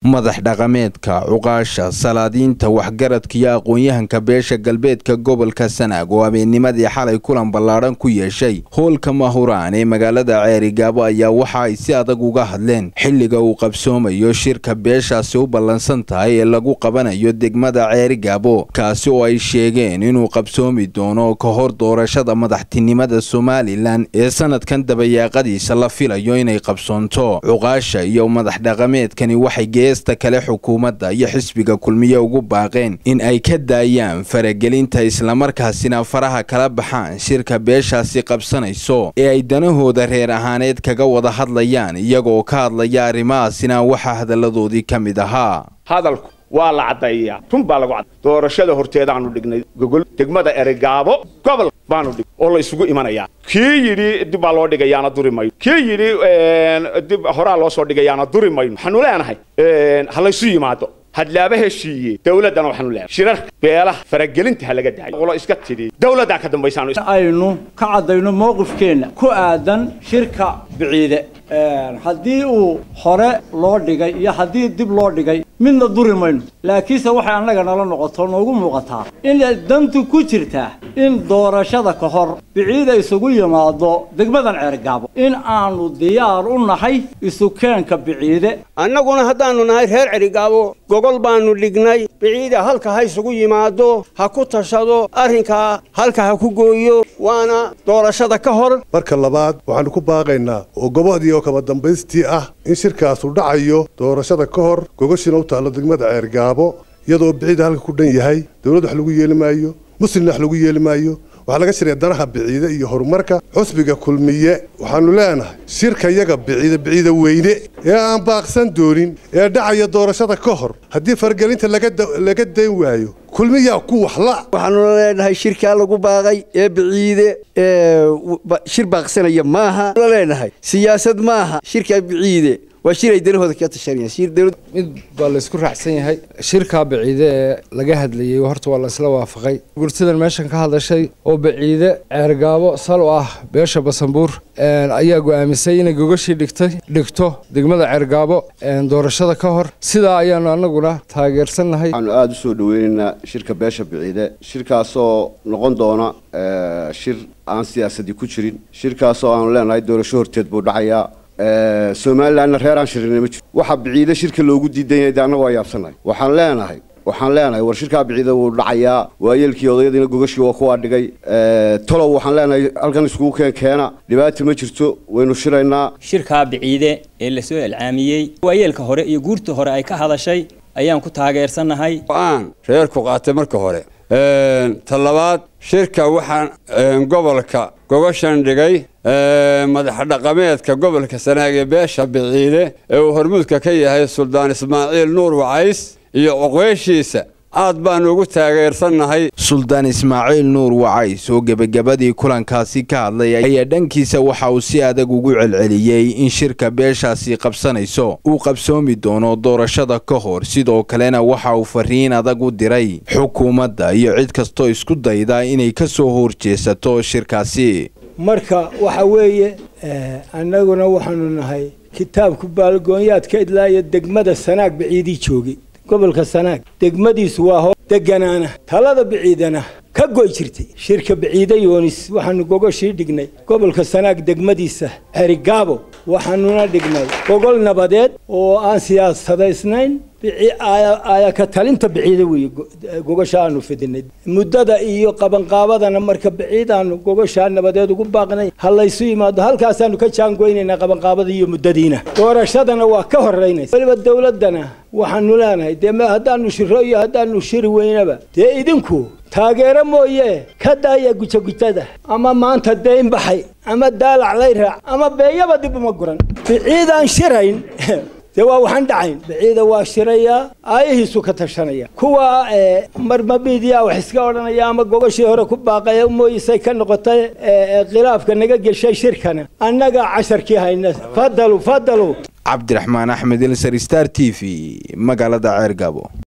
madax dhaqameedka cuqaasha salaadiinta waxgaradka iyo aqoon-yahanka beesha galbeedka gobolka sanaag oo habeennimadii xalay kulan ballaadhan ku yeeshay hoolka mahuraan ee magaalada ceerigaabo ayaa waxa ay si adag uga hadleen xilliga uu qabsoomayo shirka beeshaasi u ballansan tahay ee lagu qabanayo degmada ceerigaabo kaasi oo ay sheegeen inuu qabsoomi doono ka hor doorashada madaxtinimada somalilan ee sanadkan dabayaaqadiisa la filayo inay qabsoonto cuqaasha iyo madax dhaqameedkani waxay geesta kale xukuumadda iyo xisbiga kulmiye ugu baaqeen in ay ka daayaan faragelinta islamarkaasina faraha kala baxaan shirka beeshaasi qabsanayso ee ay danahooda reer ahaaneed kaga wada hadlayaan iyagoo ka hadlaya arrimahaasina waxaa hadalladoodii ka mid ahaa hadalku waa la caddaeyaa run baa lagu cadday doorashada horteedaanu dhignay gogol degmada eregaabo gobol baanu dhig oo la isugu imanayaa kii yidhi dib baa loo dhigayaana duri mayno kii yidhi dib horaa loo soo dhigayaana duri mayno waxaanu leenahay ha laysu yimaado hadlaaba heshiiye dawladdana waxaanu leenahay shirarka beelaha faragelinta ha laga daayo qolo iska tidhi dawladdaa ka dambaysaanu aynu ka caddayno mowqifkeenna ku aadan shirka biciide haddii uu hore loo dhigay iyo haddii dib loo dhigay midna duri mayno laakiinse waxay annaga nala noqoto noogu muuqataa inay dantu ku jirtaa in doorashada ka hor biciida isugu yimaado degmadan ceergaabo in aanu diyaar u nahay isukeenka biciide annaguna haddaannu nahay reer cerigaabo gogol baannu dhignay biciida halka ha isugu yimaado ha ku tashado arrinkaa halka ha ku gooyo waana doorashada ka hor marka labaad waxaannu ku baaqaynaa oo gobodii oo kaba dambaystii ah in shirkaasu dhacayo doorashada ka hor gogoshiina u taallo degmada ceergaabo iyadoo biciida halka ku dhan yahay dawladd wax lagu yeeli maayo muslimna wax lagu yeeli maayo waxaa laga shiraya danaha biciide iyo horumarka xusbiga kulmiye waxaannu leenahay shirka yaga biciide biciida weyne ee aan baaqsan doonin ee dhacaya doorashada ka hor haddii fargelinta laga dayn waayo kulmiyaa ku waxla waxaanu leenahay shirkaa lagu baaqay ee biciide shir baaqsanaya maaha la leenahay siyaasad maaha shirkaa biciide waa shir ay danahooda ka tashanayaan mid baa la isku raacsan yahay shirkaa baciide ee laga hadlayey horta waa la isla waafaqay gurtidan meeshan ka hadashay oo baciide ceergaabo sal u ah beesha basanbuur ayaa go'aamisay inay gogashii dhigtay dhigto degmada ceergaabo doorashada ka hor sidaa ayaanu annaguna taageersannahay waxaanu aada u soo dhaweynaynaa shirka beesha biciide shirkaasoo noqon doona shir aan siyaasadii ku jirin shirkaasoo aanu leenahay doorasho horteed buu dhacayaa somalilanna reer aan shirinay ma jiro waxa biciide shirka loogu diidan yahay de annagu waa yaabsanahay waxaan leenahay waxaan leenahay war shirkaa biciide wuu dhacayaa waayeelkii odayadiina gogashii waa kuwaa dhigay tolow waxaan leenahay halkan iskugu keen keena dhibaata ma jirto waynu shiraynaa shirkaa biciide ee lasoo ilcaamiyey waayeelka hore iyo guurta hore ay ka hadashay ayaan ku taageersannahay aan reerku qaatay marka hore ta labaad shirka waxaan gobolka gogoshan dhigay madax dhaqameedka gobolka sanaag ee beesha biciide ee uu hormuudka ka yahay suldaan ismaaciil nuur wacays iyo oqweeshiisa aad baanu ugu taageersannahay suldaan ismaaciil nuur wacays oo gebagabadii kulankaasi ka hadlay ayaa dhankiisa waxa uu si adag ugu celceliyey in shirka beeshaasi qabsanayso uu qabsoomi doono doorashada ka hor sidoo kalena waxa uu fariin adag u diray xukuumadda iyo cid kastoo isku dayda inay ka soo horjeesato shirkaasi marka waxa weeye annaguna waxaanu nahay kitaabku baalgoonyaadka idlaaya degmada sanaag baciidii joogay gobolka sanaag degmadiisu waa hoo deganaana talada biciidana ka goy jirtay shirka biciide yoonis waxaanu gogoshii dhignay gobolka sanaag degmadiisa cerigaabo waxaanuna dhignay gogol nabadeed oo aan siyaasadaysnayn ayaka talinta biciide weeye gogosha aanu fidinay muddada iyo qabanqaabadana marka biciidaanu gogoshaa nabadeed ugu baaqnay ha laysu yimaado halkaasaanu ka jaangoynaynaa qabanqaabada iyo muddadiina doorashadana waa ka horeynaysa weliba dawladdana waxaanu leenahay dee haddaanu shiro iyo haddaanu shiri weynaba dee idinku taageero mooye ka daaya gujagutada ama maanta dayn baxay ama daalac lay raac ama beeyaba dib uma guran biciidaan shirayn dee waa waxaan dhacayn biciida waa shirayaa aayahiisu ka tashanaya kuwa marma midiya wax iska odhanaya ama gogashii hore ku baaqaya mooyisay ka noqotay khilaafka naga geshay shirkana annaga casharkii hayna fadalu fadalu cabdiraxmaan axmed ilsar star t v magaalada ceergabo